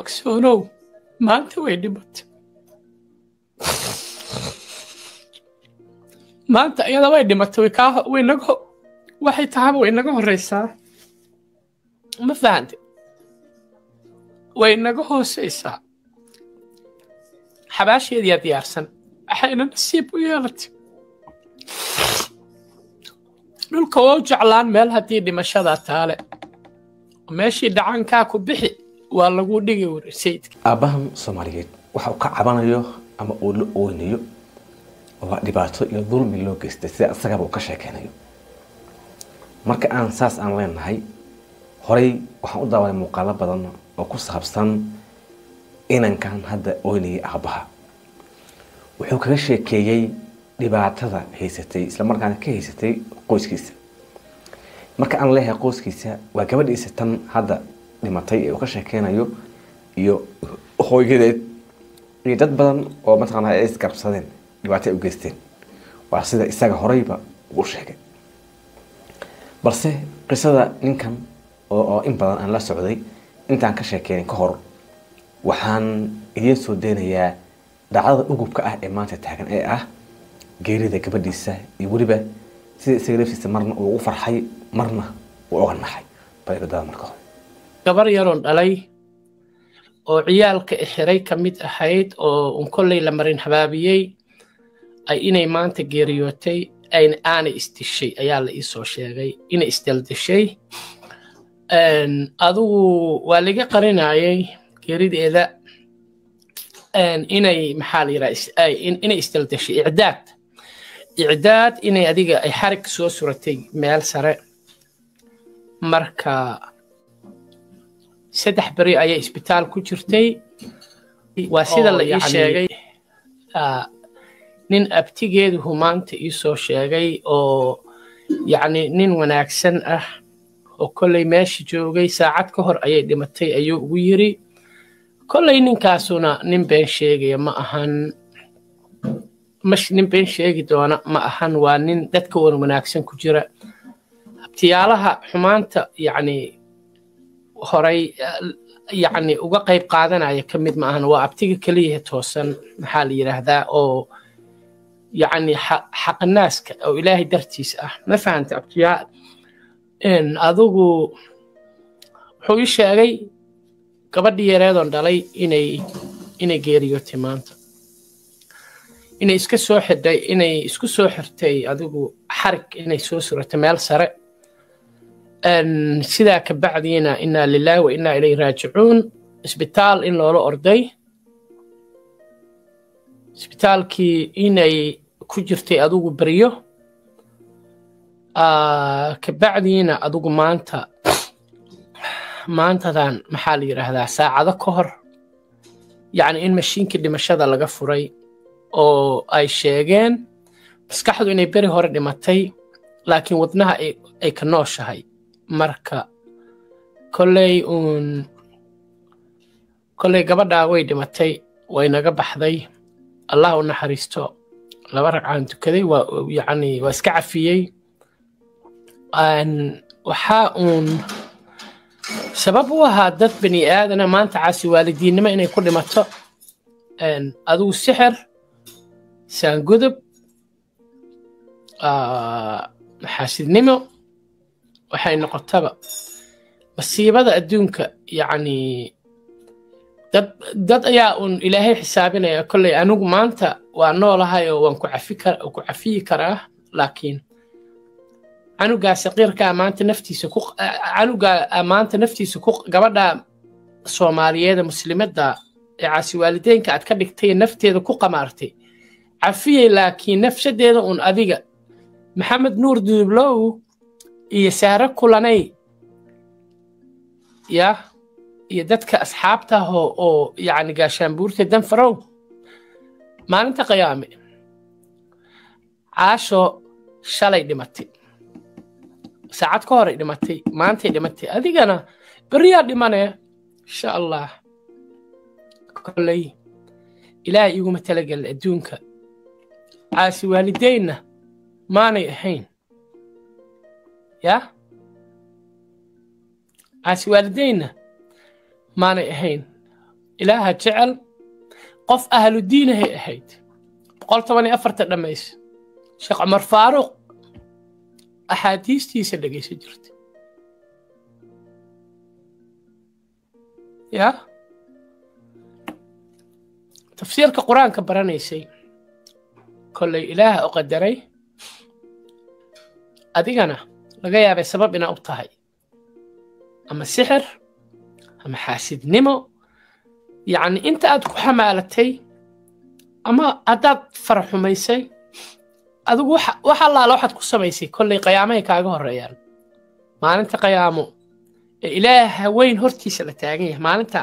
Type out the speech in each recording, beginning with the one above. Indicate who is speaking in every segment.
Speaker 1: ogsoonow maanta way dhimatay maanta iyada way dhimatay way kaa way naga waxay tahaba way naga horreysaa ma fahante way naga hooseysaa xabaasheediyaa diyaarsan waxayna nasiib u yeelatay dhulka waa u jeclaan meel haddii dhimashadaa taale meeshii dhacankaa ku bixi waa lagu dhigi wari sayidka
Speaker 2: aabbahan soomaaliyeed waxa uu ka cabanayo ama uu la ooynayo waa dhibaato iyo dulmi loo geystay sida isagaba uu ka sheekeynayo marka aan saas aan leenahay horey waxaan u daawaday muuqaalo badan oo ku saabsan inankan hadda ooynayay aabbaha wuxuu kaga sheekeeyey dhibaatada haysatay islamarkaana ka haysatay qoyskiisa marka aan leeyahay qoyskiisa waa gabadhiisa tan hadda dhimatay ee uu ka sheekeynayo iyo hooyadeed iyo dad badan oo mataqaana ay isgarabsadeen dhibaato ay u geysteen waa sida isaga horeyba uu sheegay balse qisada ninkan oo in badan aan la socday intaan ka sheekeynin ka hor waxaan idiin soo deynayaa dhacdada ugubka ah ee maanta taagan ee ah geerida gabadhiisa iyo weliba sida isaga laftiisa marna uu ugu farxay marna uu uga naxay baladada marka hore
Speaker 1: gabar yaroon dhalay oo ciyaalka xiray ka mid ahayd oo un kolley la marin habaabiyey ay inay maanta geeriyootay aanay isdishay ayaa la iisoo sheegay inay isdaldishay adigu waa laga qarinayay geerideeda inay maxaa la yidhaha inay isdaldashay icdaad icdaad inay adiga ay xarig soo suratay meel sare marka saddex beri ayay isbitaal ku jirtay waa sida la ii sheegay nin abtigeeduhu maanta iisoo sheegay oo yacni nin wanaagsan ah oo kolley meesha joogay saacad ka hor ayay dhimatay ayuu ugu yiri kolley ninkaasuna nin been sheegaya ma ahan nin been sheegi doona ma ahan waa nin dadka wan wanaagsan ku jira abtiyaalaha xumaanta yacni horay yacni uga qayb qaadanaya ka mid ma ahan waa abtiga keliyaha toosan maxaa la yidhaahdaa oo yacni xaqnaaska oo ilaahay dartiisa ah ma fahanta abtiyaa adigu wuxuu ii sheegay gabadhii yareedoon dhalay inay inay geeriyootay maanta inay iska soo xidhay inay isku soo xirtay adigu xarig inay soo suratay meel sare sidaa ka bacdiina inaa lilaahi wa inaa ilayhi raajicuun isbitaal in loola orday isbitaalkii inay ku jirtay adigu beryo ka bacdiina adigu maanta maantadan maxaa la yidhaahdaa saacado ka hor yacni in mashiinkii dhimashada laga furay oo ay sheegeen maskaxdu inay beri hore dhimatay laakiin wadnaha ay ka nooshahay marka kolley uun kolley gabadhaa way dhimatay way naga baxday allah u naxariisto laba ragcaan tukaday waa yacni waa iska cafiyey waxaa uun sabab u ahaa dad bani aadana maanta caasi waalidiinnimo inay ku dhimato adigu sixir saangudub xaasidnimo waxay noqotaba masiibada adduunka yacni dad dad ayaa uun ilaahay xisaabinaya kolley anigu maanta waa noolahay oo waan ku cafi kar ku cafiyi karaa laakiin canugaa saqiirkaa maanta naftiisa ku canugaa maanta naftiisa ku gabadha soomaaliyeeda muslimadda ee caasi waalideynka aad ka dhigtay nafteeda ku qamaartay cafiyey laakiin nafsadeeda uun adiga maxamed nuur duublow iyo saare kulanay ya iyo dadka asxaabta ah oo oo yacni gaashaanbuurta danfarow maalinta qiyaame caasho shalay dhimatay saacad ka horay dhimatay maantay dhimatay adigana beriyaa dhimanee insha allah kolley ilaah iguma talagelin adduunka caasi waalideynna maanay ahayn ya caasi waalideynna maanay ahayn ilaaha jecel qof ahlu diinahay ahayd boqol toban iyo afarta dhammaysa sheekh cumar faaruuq axaadiistiisa dhegaysan jirta ya tafsiirka qur-aanka baranaysay kollay ilaaha u qadaray adigana laga yaabay sabab inaa u tahay ama sixir ama xaasidnimo yacni inta aad ku xamaalatay ama haddaad faraxumaysay adigu wax allaala waxaad ku samaysay kollay qiyaamahay kaaga horreeyaan maalinta qiyaamo ee ilaaha weyn hortiisa la taagan yahay maalinta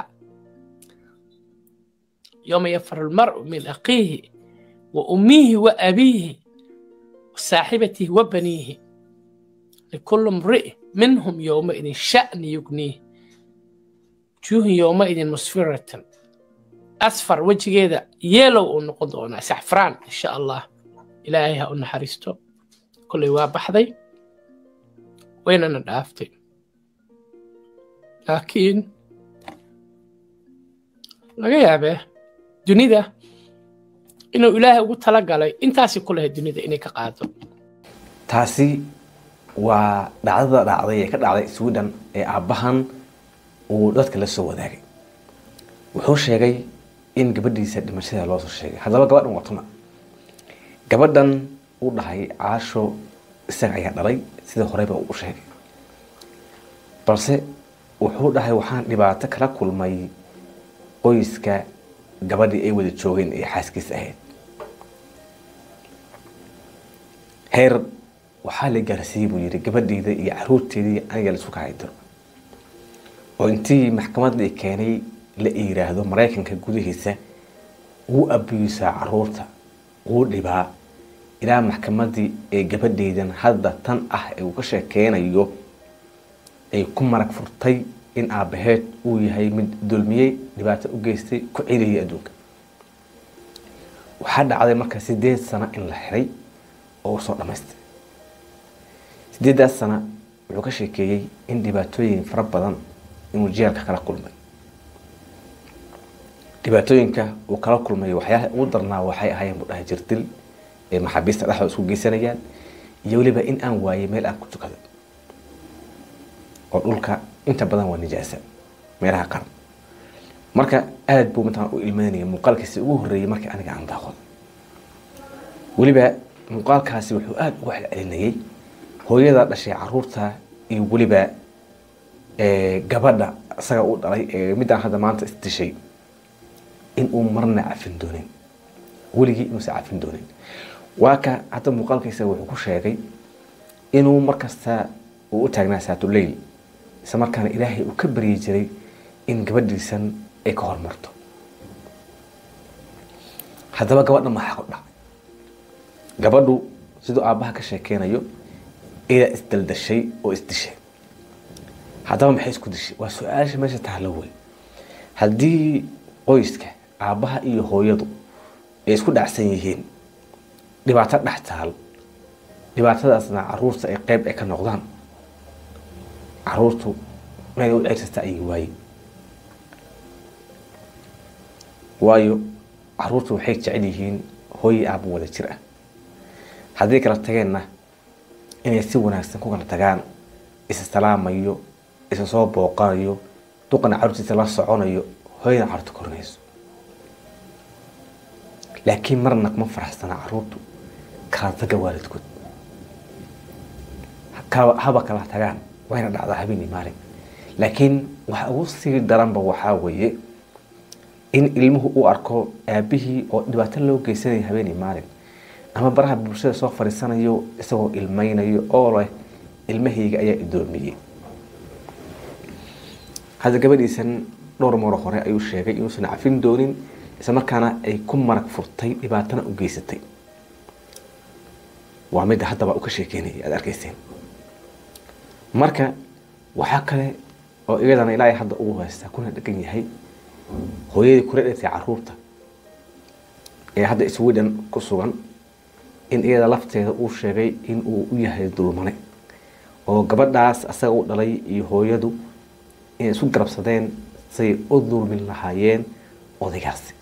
Speaker 1: yowma yafaru lmar'u min aqiihi wa ummihi wa abiihi wa saaxibatihi wa baniihi likulli mri'i minhum yowmaidin sha'ni yugniih wujuuhun yowmaidin musfiratan asfar wejigeeda yeelow uu noqon doonaa saxfraan insha allah ilaahay ha u naxariisto kollay waa baxday waynana dhaaftay laakiin laga yaabee dunida inuu ilaahay ugu tala galay intaasi ku lahayd dunida inay ka qaado
Speaker 2: taasi waa dhacdada dhacday ee ka dhacday sweden ee aabbahan uu dadka la soo wadaagay wuxuu sheegay in gabadhiisa dhimashada loo soo sheegay haddaba gabadhan watuma gabadhan u dhahay caasho isaga ayaa dhalay sida horeyba uu u sheegay balse wuxuu dhahay waxaan dhibaato kala kulmay qoyska gabadhii ay wada joogeen ee xaaskiisa ahayd heer waxaa la gaarsiiyey buu yidhi gabadheyda iyo caruurteedii aniga laisu kahay diro oo intii maxkamadii keenay la yiraahdo maraykanka gudihiisa wuu abiyuusaa caruurta wuu dhibaa ilaa maxkamadii ee gabadheydan hadda tan ah ee uu ka sheekeynayo ay ku marag furtay in aabbaheed uu yahay mid dulmiyey dhibaato u geystay ku celiyay adduunka waxaa dhacday marka sideed sano in la xiray oo usoo dhamaystay sideeddaas sana wuxuu ka sheekeeyey in dhibaatooyin fara badan inuu jeelka kala kulmay dhibaatooyinka uu kala kulmay waxyaalaha ugu darnaa waxay ahaayeen buu dhahay jirdil ee maxaabiista dhexdooda isku geysanayaan iyo weliba in aan waayay meel aan ku tukado oo dhulka inta badan waa nijaasa meelaha qaran marka aada buu mataan u ilmeynaya muuqaalkiisi ugu horreeyey markii aniga aan daaqodo weliba muuqaalkaasi wuxuu aada uga celcelinayay hooyada dhashay caruurta iyo weliba gabadha isaga u dhalay ee midaan hadda maanta isdishay in uu marna cafin doonin weligii inuusan cafin doonin waa ka hadda muuqaalkiisa wuxuu ku sheegay inuu markasta uu u taagnaa saatuleyl isla markaana ilaahay uu ka baryi jiray in gabadhiisan ay ka hormarto haddaba gabadha maxaa ku dhacay gabadhu siduu aabbaha ka sheekeynayo idaa isdaldashay oo isdishay haddaba maxay isku dishay waa su-aasha meesha tahlo wey haddii qoyska aabbaha iyo hooyadu ay isku dhacsan yihiin dhibaato dhex taal dhibaatadaasna caruurta ay qeyb ay ka noqdaan caruurtu meel u ceersata ayay waaye waayo caruurtu waxay jecel yihiin hooyi aabba wada jir ah haddii kala tageenna inay si wanaagsan ku kala tagaan isa salaamayo isa soo booqanayo duqana caruurtiisa la soconayo hooyada caruurta korinayso laakiin marna kuma faraxsana caruurtu kala taga waalidkood haba kala tagaan wayna dhacdaa habeenii maalin laakiin waxa ugu sii daranba waxaa weeye in ilmuhu u arko aabihii oo dhibaato loo geysanaya habeenii maalin ama baraha bulshada soo fadhiisanayo isagoo ilmeynayo oo leh ilmahayga ayaa idoomiyey hadda gabadhiisan dhowr maro hore ayuu sheegay inuusan cafin doonin isla markaana ay ku marag furtay dhibaatana u geysatay waa midda haddaba uu ka sheekeynaya aada arkayseen marka waxaa kale oo iyadana ilaahay hadda ugu haystaa kuna dhegan yahay hooyadii kula dhetay caruurta ee hadda sweden ku sugan in iyada lafteeda uu sheegay in uu u yahay dulmane oo gabadhaas asaga u dhalay iyo hooyadu inay isu garabsadeen say u dulmin lahaayeen odaygaasi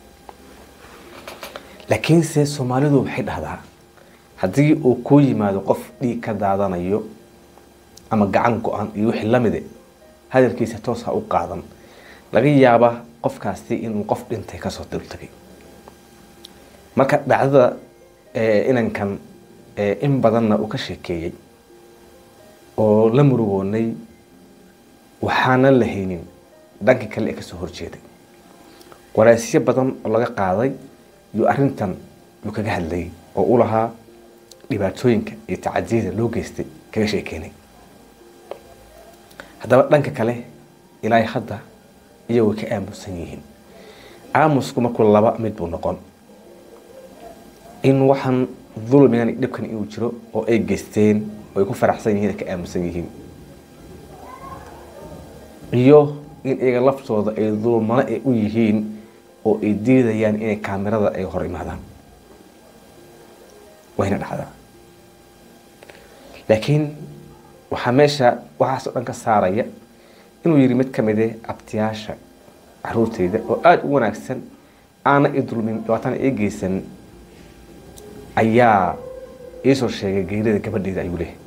Speaker 2: laakiinse soomaalidu waxay dhahdaa haddii uu kuu yimaado qof dhiig ka daadanayo ama gacan go-an iyo wixii lamide hadalkiisa toos ha u qaadan laga yaaba qofkaasi inuu qof dhintay kasoo dultagay marka dhacdada inankan in badanna uu ka sheekeeyey oo la murugoonay waxaana la haynin dhanka kale ee kasoo horjeeday waraasyo badan oo laga qaaday yuu arintan yuu kaga hadlayay oo u lahaa dhibaatooyinka iyo tacadiyada loo geystay kaga sheekeynay haddaba dhanka kale ilaa hadda iyagoo ka aamusan yihiin aamusku markuu laba mid buu noqon in waxaan dulmigan dhibkan inuu jiro oo ay geysteen oo ay ku faraxsan yihiin ka aamusan yihiin iyo in iyaga laftooda ay dulmano ay u yihiin oo ay diidayaan inay kaamirada ay hor imaadaan wayna dhacdaa laakiin waxaa meesha waxaasoo dhan ka saaraya inuu yidhi mid ka mide abtiyaasha caruurteyda oo aada u wanaagsan aana i dulmin dhibaatana ii geysan ayaa iisoo sheegay geerida gabadheeda ayuu leehay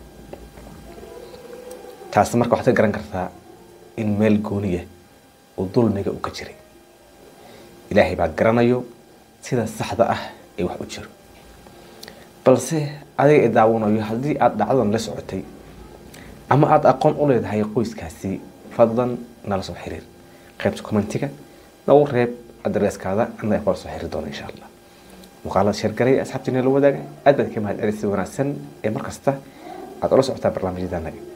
Speaker 2: taasi marka waxaad ka garan kartaa in meel gooniya oo dulmiga uu ka jiray ilaahay baa garanayo sida saxda ah ee wax u jiro balse adiga i daawanayo haddii aada dhacdadan la socotay ama aada aqoon u leedahay qoyskaasi fadlan nala soo xiriir qaybta commentiga nagu reeb adreeskaada annaga kula soo xiriir doona insha allah muuqaalada sheergaray asxaabtiina la wadaaga aad baad ka mahad celisay wanaagsan ee markasta aada ula socotaa barnaamijyadanaga